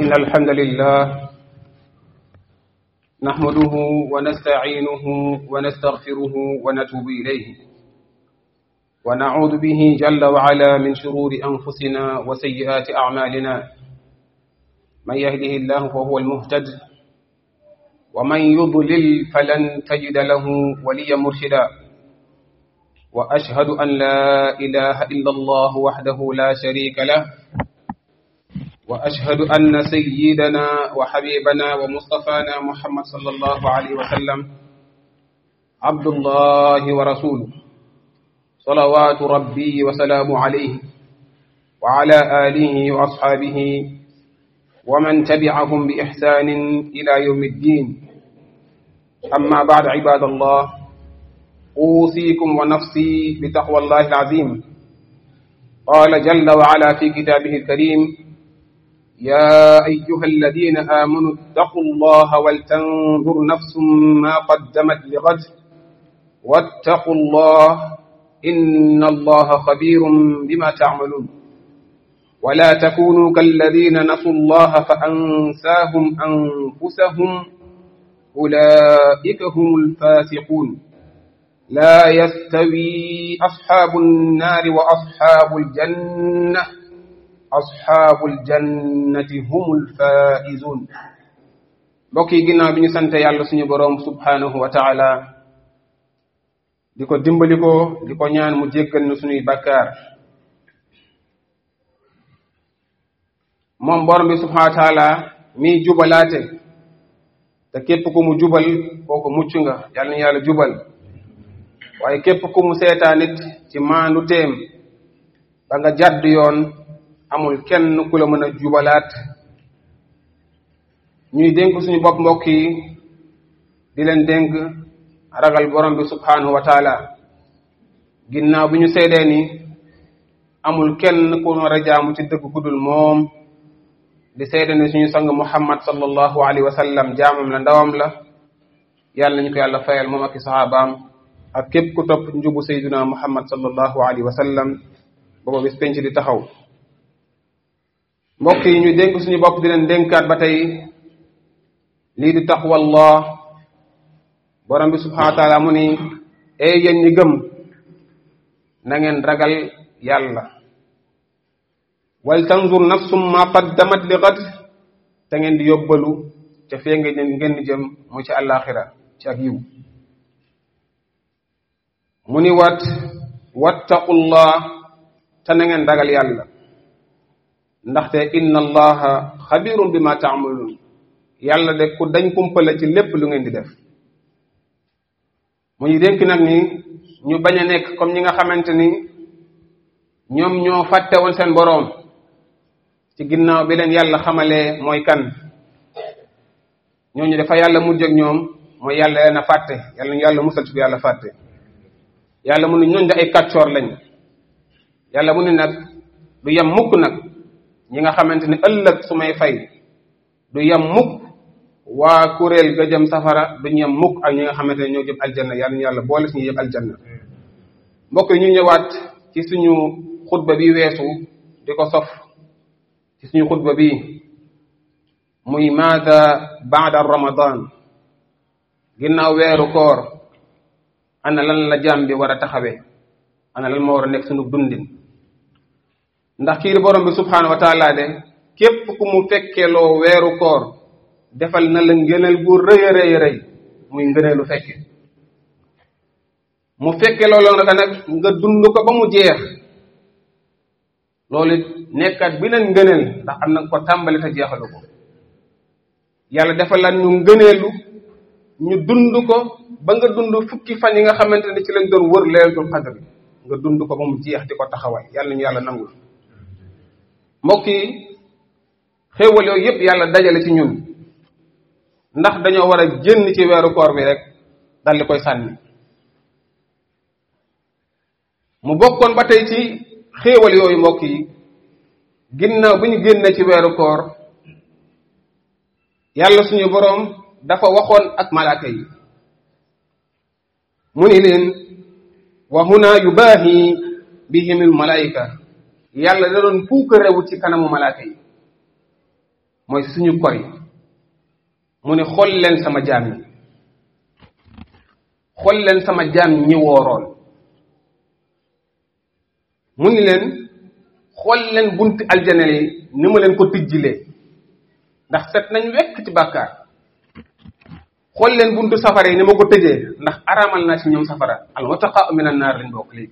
إن الحمد لله نحمده ونستعينه ونستغفره ونتوب إليه ونعوذ به جل وعلا من شرور أنفسنا وسيئات أعمالنا من يهده الله فهو المهتد ومن يضلل فلن تجد له وليا مرشدا وأشهد أن لا إله إلا الله وحده لا شريك له وأشهد أن سيدنا وحبيبنا ومصطفانا محمد صلى الله عليه وسلم عبد الله ورسوله صلوات ربي وسلام عليه وعلى آله وأصحابه ومن تبعهم بإحسان إلى يوم الدين أما بعد عباد الله أوصيكم ونفسي بتقوى الله العظيم قال جل وعلا في كتابه الكريم يا أيها الذين آمنوا اتقوا الله ولتنظر نفس ما قدمت لغد واتقوا الله إن الله خبير بما تعملون ولا تكونوا كالذين نسوا الله فأنساهم أنفسهم أولئك هم الفاسقون لا يستوي أصحاب النار وأصحاب الجنة أصحاب الجنة هم الفائزون mbokk yi ginnaaw bi ñu sant yàlla suñu boroom subhanahu wa taala di ko dimbali ko di ko ñaan mu jéggal ñu suñuy bakkaar moom borom bi subhanahu wa taala miy jubalaate te képp ku mu jubal kooku mucc nga yàlla na yàlla jubal waaye képp ku mu seetaa nit ci maandu téem ba nga jàdd yoon amul kenn ku la mën a jubalaat ñuy dénk suñu bopp mbokk yi di leen dénk ragal borom bi subhanahu wa taala ginnaaw bi ñu seedee ni amul kenn ku war a jaamu ci dëgg ku dul moom di seede ni suñu sang muhammad sallallahu alayhi wa sallam jaamam la ndawam la yàlla nañu ko yàlla fayal moom ak i saxaabaam ak képp ku topp njubu sayduna muhammad sallallahu alayhi wa sallam booba bis penc di taxaw mbokk yi ñu dénk suñu bopp di leen dénkaat ba tey lii di taqwallah borom bi subhanahu wa taala mu ni ey yéen ñi gëm na ngeen ragal yàlla wal tanzur nafsum ma qaddamat li gad te ngeen di yóbbalu ca fee ngeen ngeen di jëm mu ci àllaaxira ci ak yiw mu ni wat wattaqullah te na ngeen ragal yàlla ndaxte inna allaha xabirun bima taamaluun yàlla de ku dañ kumpale ci lépp lu ngeen di def mu ñu dénk nag ni ñu bañ a nekk comme ñi nga xamante ni ñoom ñoo fàtte woon seen boroom ci ginnaaw bi leen yàlla xamalee mooy kan ñooñu dafa yàlla mujj ak ñoom mooy yàlla leen a fàtte yàlla ñu yàlla musal ci ko yàlla fàtte yàlla mu ne ñooñu de ay kàccoor lañ yàlla mu ne nag du yem mukk nag ñi nga xamante ne ëllëg su may fay du yem mukk waa kuréel ga jëm safara du yem mukk ak ñi nga xamante ne ñoo jëm aljanna yàlla ñu yàlla boole suñu yëpp aljanna mbokk yi ñu ñëwaat ci suñu xutba bi weesu di ko sof ci suñu xutba bi muy maada baada ramadan ginnaaw weeru koor ana lan la jaam bi war a taxawee ana lan moo war a nekk suñu dundin ndax kii di borom bi subhanahu wa taala de képp ku mu fekkeloo weeru koor defal na la ngëneel bu rëy a rëy rëy muy ngëneelu fekke mu fekke loolu nag nag nga dund ko ba mu jeex loolu nekkat beneen ngëneel ndax am na ko tàmbali te jeexalu ko yàlla defal la ñu ngëneelu ñu dund ko ba nga dund fukki fan yi nga xamante ne ci lañ doon wër laylatul qadr nga dund ko ba mu jeex di ko taxawal yàlla ñu yàlla nangul mbokk yi xéewal yooyu yëpp yàlla dajale ci ñun ndax dañoo war a génn ci weeru koor bi rek dal di koy sànni mu bokkoon ba tey ci xéewal yooyu mbokk yi ginnaaw bi ñu génne ci weeru koor yàlla suñu boroom dafa waxoon ak malaaka yi mu ni leen wa huna yubaahi bihimul malaayika yàlla da doon puuka rewu ci kanamu malaaka yi mooy suñu kor yi mu ne xool leen sama jaam ñi xool leen sama jaam ñi wooroon mu ni leen xool leen bunti aljana yi ni ma leen ko tijjilee ndax set nañ wekk ci bàkkaar xool leen buntu safara yi ni ma ko tëjee ndax araamal naa ci ñoom safara al wataqaa min an naar lañ bokk léegi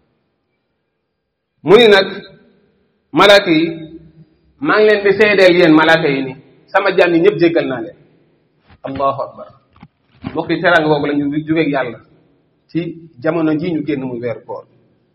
mu ni nag malaaka yi maa ngi leen di seedeel yéen malaaka yi ni sama jaam yi ñëpp jéggal naa leen allahu akbar mbokk yi teraanga boobu la ñu jógeeg yàlla ci jamono ji ñu génn muy weeru koor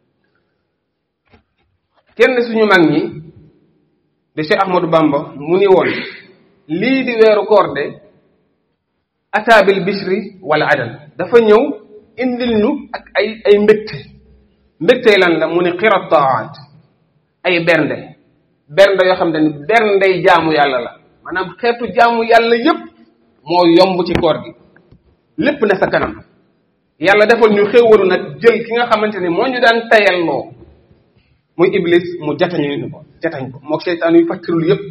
kenn suñu mag ñi de Cheikh Ahmadou Bamba mu ni woon lii di weeru koor de ataabil bishri wala adal dafa ñëw indil ñu ak ay ay mbégte mbégte lan la mu ni xirat taat ay bernde bernde yoo xam ne ni berndey jaamu yàlla la maanaam xeetu jaamu yàlla yépp moo yomb ci koor gi lépp ne sa kanam yàlla defal ñu xéewalu nag jël ki nga xamante ni moo ñu daan tayalloo muy iblis mu jatañu ni ko jatañ ko moo seytaan yu fattirul yépp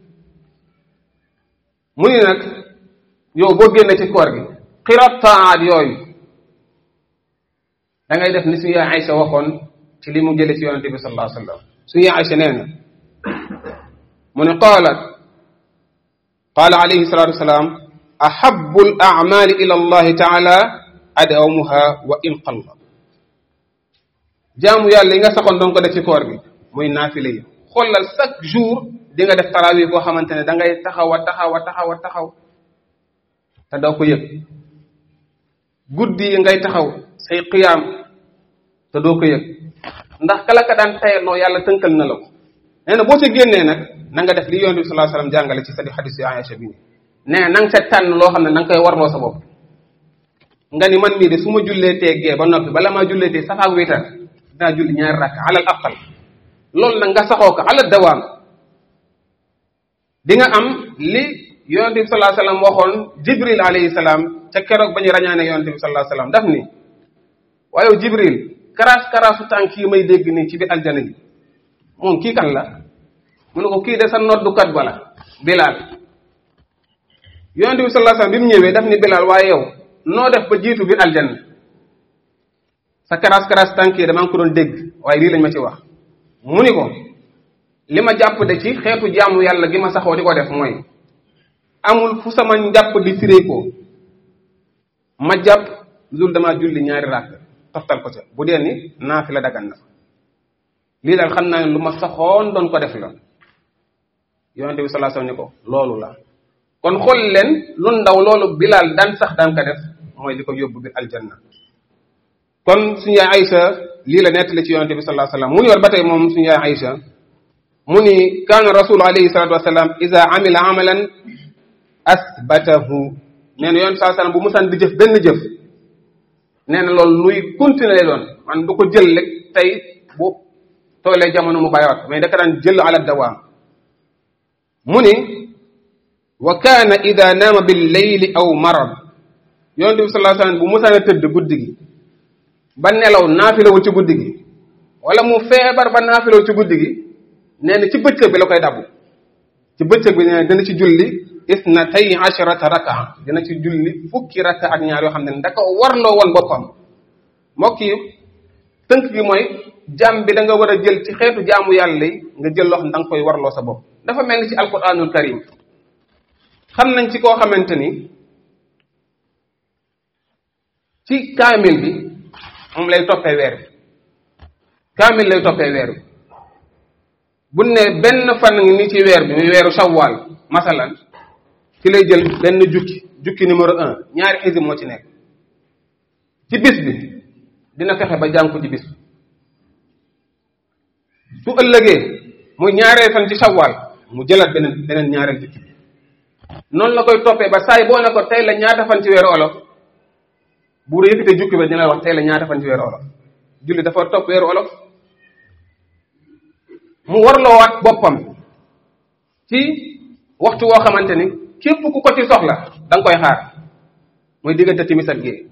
mu ni nag yow boo génne ci koor gi xirat taat yooyu da ngay def ni suñu yaay Aïcha waxoon ci li mu jële ci yonente bi sallallahu alayhi wa sallam suñu yaay Aïcha nee na mu ne qaalat qaala alayhi salatu wasalaam ahabu al amali ila allahi taala adawmuha wa in qalla jaamu yàlla yi nga saxoon doon ko def ci koor gi muy naafile yi xoolal chaque jour di nga def tarawih boo xamante ne da ngay taxaw a taxaw a taxaw a taxaw te doo ko yëg guddi yi ngay taxaw say qiyaam te doo ko yëg ndax kala ka daan tayaloo yàlla tënkal na la ko nee na boo ca génnee nag na nga def li yonent bi sallallahu alayhi wasallam jàngale ci sadi xadis yi Aïcha bi nee na nga sa tànn loo xam ne na nga koy warloo sa bopp nga ni man mii de su ma jullee teegee ba noppi bala maa jullee tee safaak wiitar dinaa julli ñaari rakk alal aqal loolu nag nga saxoo ko alal dawaam di nga am li yonent bi sallallahu alayhi wasallam waxoon jibril alayhi salaam ca keroog ba ñu rañaane yonent bi sallallahu alayhi wasallam daf ni waaye jibril karaas karaasu tànk yi may dégg nii ci biir aljana ji moom kii kan la mu ne ko kii de sa noddukat bala bilaal yonent bi sallallahu alayhi wasallam bi mu ñëwee daf ni bilaal waaye yow noo def ba jiitu biir aljanna sa karaas karaas tànk yi damaa ngi ko doon dégg waaye lii lañ ma ci wax mu ni ko li ma jàpp de ci xeetu jaamu yàlla gi ma saxoo di ko def mooy amul fu sama njàpp di firee ko ma jàpp lul damaa julli ñaari ràkk toftal ko ca bu dee ni naa fi la dagan na lii daal xam naa ne lu ma saxoon doon ko def la yonente bi sallallahu alayhi wasallam ni ko loolu la kon xool leen lu ndaw loolu bilaal daan sax daan ko def mooy li ko yóbbu biir aljanna kon suñu yaay Aïcha lii la nettali ci yonente bi sallallahu alayhi wasallam mu ni war ba tey moom suñu yaay Aïcha mu ni kaana rasul alayhi salatu wasalam ida amila amalan asbatahu nee na yonente sallallahu alayhi wasallam bu musaan di jëf benn jëf nee na loolu luy continuer lay doon man du ko jël rek tey bu toolee jamono mu bàyyiwaat mais da ka daan jël ala dawaam mu ni wa kaana ida naama bil layli aw marad yonente bi sallallahu alayhi wasallam bu musaan a tëdd guddi gi ba nelaw naafilawul ci guddi gi wala mu feebar ba naafilawul ci guddi gi nee na ci bëccëg bi la koy dabu ci bëccëg bi nee na dina ci julli isnatay asharata raka dina ci julli fukki raka ak ñaar yoo xam ne da ko warloo woon boppam mbokk yi tënk gi mooy jaam bi da nga war a jël ci xeetu jaamu yàlla yi nga jël loo xam ne da nga koy warloo sa bopp dafa mel ni ci alquranul karim xam nañ ci koo xamante ni ci kaamil bi moom lay toppee weer bi kaamil lay toppee weer bi bu ne benn fan ngi ni ci weer bi muy weeru shawwal masalan ci lay jël benn jukki jukki numéro un ñaari xisib moo ci nekk ci bis bi dina fexe ba jàng ko ci bis bi su ëllëgee muy ñaareel fan ci shawwal mu jëlaat beneen beneen ñaareel jukki bi noonu la koy toppee ba saay boo ne ko tey la ñaata fan ci weeru olof bu yëkkatee jukki ba dina la wax tey la ñaata fan ci weeru olof julli dafa topp weeru olof mu warloowaat boppam ci waxtu woo xamante ni képp ku ko ci soxla da nga koy xaar mooy diggante timis ak gée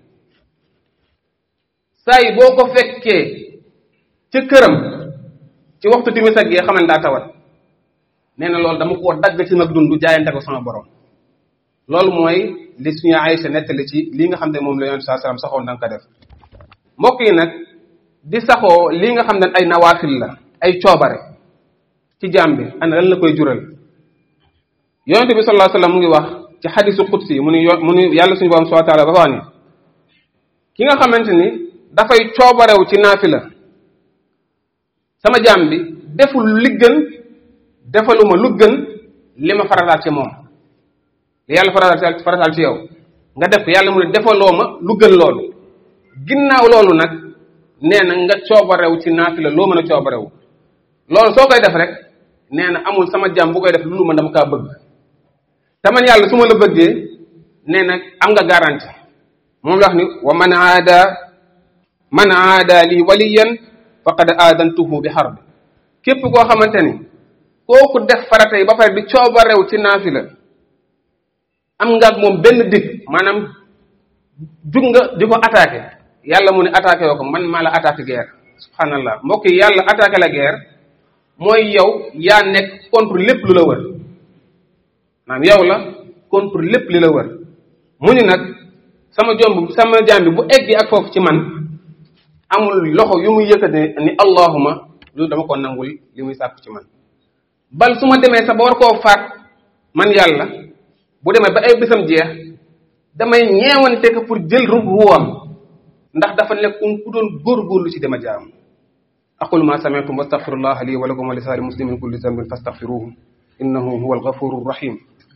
saa yi boo ko fekkee ca këram ci waxtu timis ak gée xaman daa tawat nee na loolu dama koo dagg ci nag dund jaayante ko sama borom loolu mooy li suñu Aysa nettali ci lii nga xam ne moom la yonent saa salaam saxoon da nga ko def mbokk yi nag di saxoo lii nga xam ne ay nawaafil la ay coobare ci jaam bi ana lan la koy jural yonent bi sallallahu alayhi wasallam mu ngi wax ci xadisu qudsi mu ni yo mu ni yàlla suñu borom subhanahu wa ta'ala ba wax ni ki nga xamante ni dafay coobarew ci naafila sama jaam bi deful li gën defaluma lu gën li ma farataal ci moom li yàlla farataal farataal ci yow nga def yàlla mu ne defaloo ma lu gën loolu ginnaaw loolu nag nee na nga coobarew ci naafila loo mën a coobarew loolu soo koy def rek nee na amul sama jaam bu koy def lu ma dama kaa bëgg te man yàlla su ma la bëggee nee na am nga garanti moom la wax ni wa man aada man aada li waliyan faqad aadantuhu bi harb képp koo xamante ni kooku def farata yi ba pare di coobarew ci naafila am nga ak moom benn dig maanaam jug nga di ko attaqué yàlla mu ne attaqué yoo ko man maa la attaqué guerre subhanallah mbokk yi yàlla attaqué la guerre mooy yow yaa nekk contre lépp lu la wër maanaam yow la contre lépp li la wër mu ni nag sama jomb sama jaam bi bu eggi ak foofu ci man amul loxo yu muy yëkkate ni allahuma lu dama ko nangul li muy sàkk ci man bal su ma demee sax ba war koo faat man yàlla bu demee ba ay bisam jeex damay ñeewante ko pour jël ru ruwam ndax dafa nekkoon ku doon góorgóorlu ci dama jaam aqulu ma sami'tum wastaghfirullah li wa lakum wa li sa'iril muslimin kulli dhanbin fastaghfiruhu innahu huwal ghafurur rahim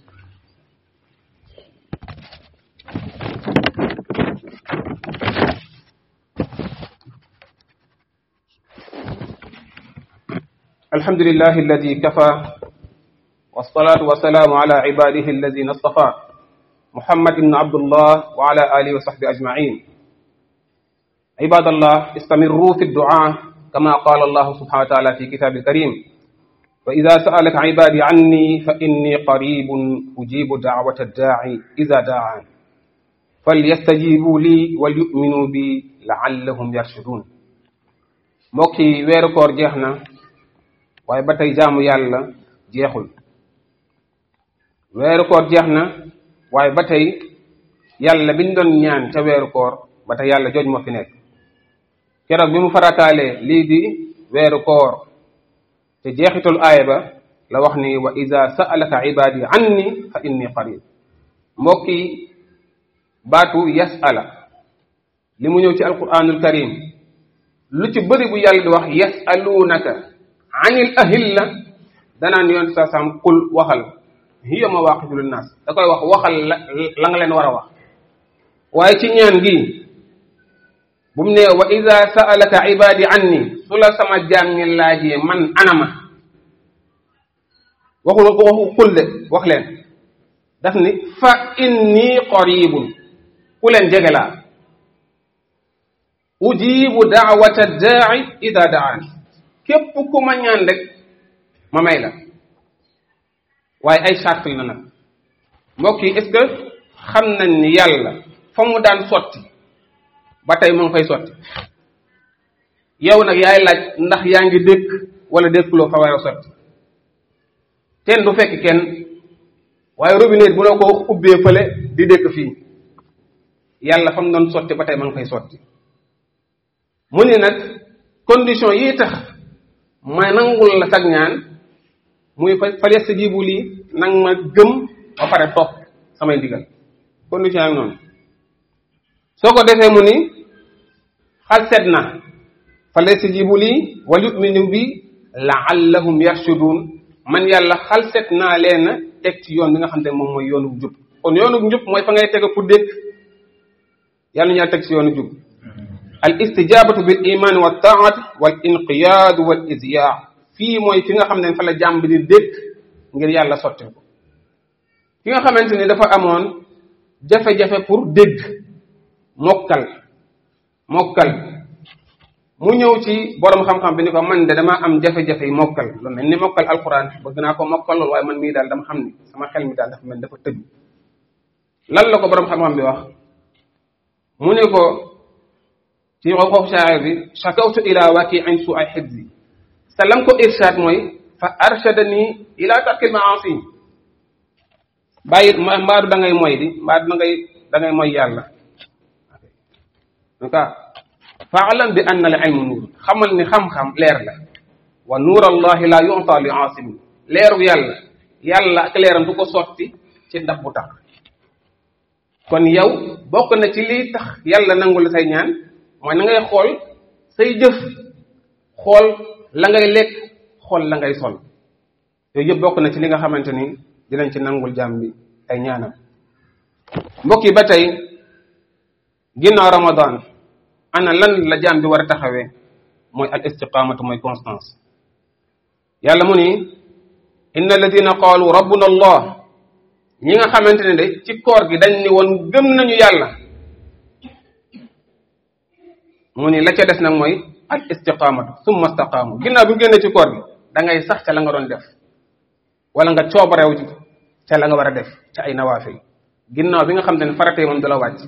الحمد لله الذي كفى والصلاة والسلام على عباده الذين اصطفى محمد بن عبد الله وعلى آله وصحبه أجمعين عباد الله استمروا في الدعاء كما قال الله سبحانه وتعالى في كتاب الكريم وإذا سألك عبادي عني فإني قريب أجيب دعوة الداعي إذا دعان فليستجيبوا لي وليؤمنوا بي لعلهم يرشدون mbokki weeru koor jeex na waaye ba tey jaamu yàlla jeexul weeru koor jeex na waaye ba tey yàlla biñ doon ñaan ca weeru koor ba tey yàlla jooj moo fi nekk keroog bi mu farataalee lii di weeru koor te jeexitul aaya ba la wax ni wa ida sa'alaka ibadi anni fa inni qarib mbokki baatu yas'ala li mu ñëw ci alquranul karim lu ci bëri bu yàlla di wax yas'alunaka anil ahilla danaan yoon sa sam qul waxal hiya mawaqitu linnas da koy wax waxal la la nga leen war a wax waaye ci ñaan gi bu mu ne wa ida sa'alaka ibadi anni su la sama jaam ñi laajee man anama waxul waxu qul de wax leen daf ni fa inni qaribun ku leen jege laa ujibu daawata daai ida daani képp ku ma ñaan rek ma may la waaye ay charte la nag mbokk yi est-ce que xam nañ ni yàlla fa mu daan sotti ba tey mu ngi fay sotti yow nag yaay laaj ndax yaa ngi dékk wala dékkuloo fa war a sotti kenn du fekk kenn waaye robinet bu la ko ubbee fële di dékk fii yàlla fa mu doon sotti ba tey ma ngi fay sotti mu ni nag condition yi tax ma nangul la sag ñaan muy fa fa yastajibu lii nang ma gëm ba pare topp samay ndigal condition yaa ngi noonu soo ko defee mu ni xal set na fa yastajibu lii wal yu'minu bi la'allahum yarshudun man yàlla xal set naa leen teg ci yoon bi nga xam ne moom mooy yoonu jub kon yoonu njub mooy fa ngay teg pour dégg yàlla ñu teg ci yoonu jub al istijabatu bil iman wa taat wal inqiyaadu wal izyaa fii mooy fi nga xam ne fa la jàmm bi di dégg ngir yàlla sotti ko ki nga xamante ni dafa amoon jafe-jafe pour dégg mokkal mokkal mu ñëw ci borom xam-xam bi ni ko man de dama am jafe-jafe yi mokkal lu mel ni mokkal alquran bëgg naa ko mokkal lool waaye man mii daal dama xam ni sama xel mi daal dafa mel dafa tëju lan la ko borom xam-xam bi wax mu ne ko ci waxu shaa'ir bi shakawtu ila waki an su ay xibsi sa lam ko irshad mooy fa arshadani ila tarkil maasi bàyyi mbaadu da ngay moy di mbaadu da ngay da ngay moy yàlla en cas faalam bi anna al ilmu nuur xamal ni xam-xam leer la wa nuur allahi la yu'ta li aasimin leeru yàlla yàlla ak leeram du ko sotti ci ndab bu tax kon yow bokk na ci lii tax yàlla nangul say ñaan mooy na ngay xool say jëf xool la ngay lekk xool la ngay sol yooyu yëpp bokk na ci li nga xamante ni dinañ ci nangul jaam bi ay ñaanam mbokk yi ba tey ginnaaw ramadan ana lan la jaam bi war a taxawee mooy al istiqamatu mooy constance yàlla mu ni inna alladina qaalu rabbuna allah ñi nga xamante ne de ci koor gi dañ ni woon gëm nañu yàlla mu ni la ca des nag mooy al istiqamatu summa istaqaamu ginnaaw bi mu génnee ci koor gi da ngay sax ca la nga doon def wala nga coobareew ci ca la nga war a def ca ay nawaafil ginnaaw bi nga xam te ne faratee moom du la wàcc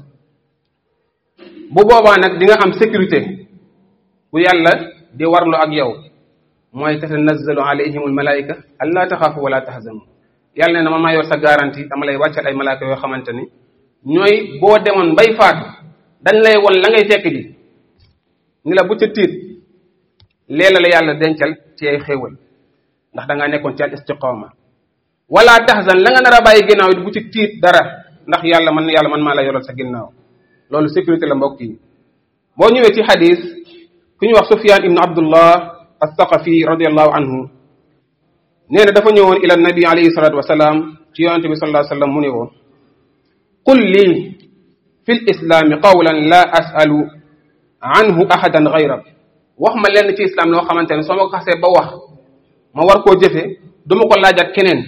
bu boobaa nag di nga am sécurité bu yàlla di warlu ak yow mooy tatanazzalu alayhim almalaika alla taxaafu wala tahzanu yàlla ne na ma maa yor sa garantie dama lay wàccal ay malaaka yoo xamante ni ñooy boo demoon bay faatu dañ lay won la ngay fekk ji ni la bu ca tiit leela la yàlla dencal ci ay xéewal ndax da ngaa nekkoon ci al istiqama wala tahzan la nga nar a bàyyi ginnaaw it bu ci tiit dara ndax yàlla man yàlla man maa la yoral sa ginnaaw loolu sécurité la mbokk yi boo ñëwee ci xadis ku ñu wax Sufyan ibn Abdullah as-Saqafi radiyallahu anhu nee na dafa ñëwoon ila nabi alayhi salatu wasalaam ci yonente bi sallallahu alayhi wasallam mu ne woon qul lii fi l islaami qawlan la asalu anhu ahadan gayrak wax ma lenn ci islam loo xamante ne soo ma ko xasee ba wax ma war koo jëfe du ma ko laajat keneen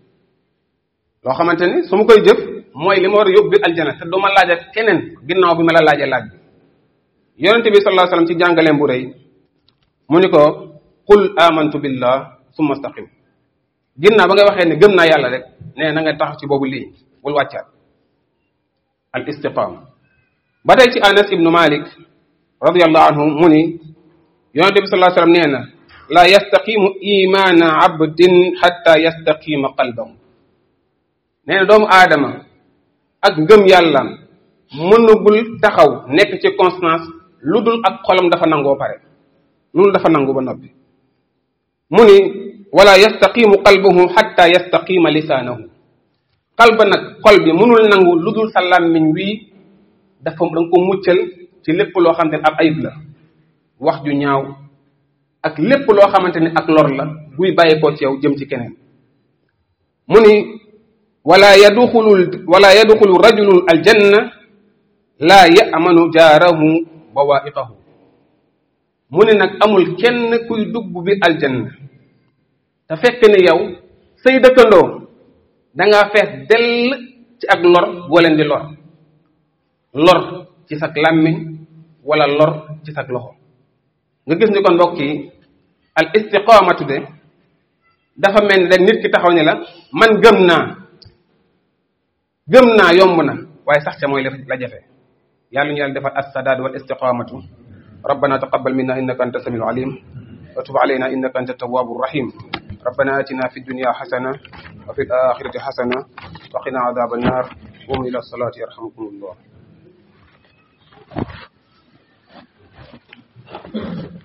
loo xamante ni su ma koy jëf mooy li ma war a yóbbu biir aljana te du ma laajat keneen ginnaaw bi ma la laajee laaj bi yonente bi sallallahu alayhi wasallam ci jàngaleem bu rëy mu ni ko qul amantu billah summa staqim ginnaaw ba nga waxee ne gëm naa yàlla rek nee na nga tax ci boobu lii bul wàccaat al istiqama ba tey ci anas ibnu malik radiallahu anhu mu ni yonente bi sallallahu alayhi wasallam nee na la yastaqimu imaana abdin xatta yastaqima qalbahu nee na doomu aadama ak ngëm yàllam mënugul taxaw nekk ci constance lu dul ak xolam dafa nangoo pare lu dul dafa nangu ba noppi mu ni wala yastaqimu qalbuhu xatta yastaqima lisaanahu qalba nag xol bi mënul nangu lu dul sa làmmiñ wii dafa da nga ko muccal ci lépp loo xamante ne ab ayib la wax ju ñaaw ak lépp loo xamante ni ak lor la buy bàyyeekoo ci yow jëm ci keneen mu ni wala yadxulu wala yadxulu rajulun aljanna laa yamanu jaarahu bawaiqahu mu ne nag amul kenn kuy dugg bi aljanna te fekk ni yow say dëkkandoo dangaa fees dell ci ak lor boo leen di lor lor ci sak làmmiñ wala lor ci sak loxo nga gis ni kon mbokk yi al istiqamatu de dafa mel ni rek nit ki taxaw ni la man gëm naa gëm naa yomb na waaye sax ca mooy la jafe yàlla ñu yàlla defal as-sadaad wal istiqamatu ربنا تقبل منا انك انت السميع العليم وتب علينا انك انت التواب الرحيم ربنا اتنا في الدنيا حسنه وفي الاخره حسنه وقنا عذاب النار قوموا الى الصلاه يرحمكم الله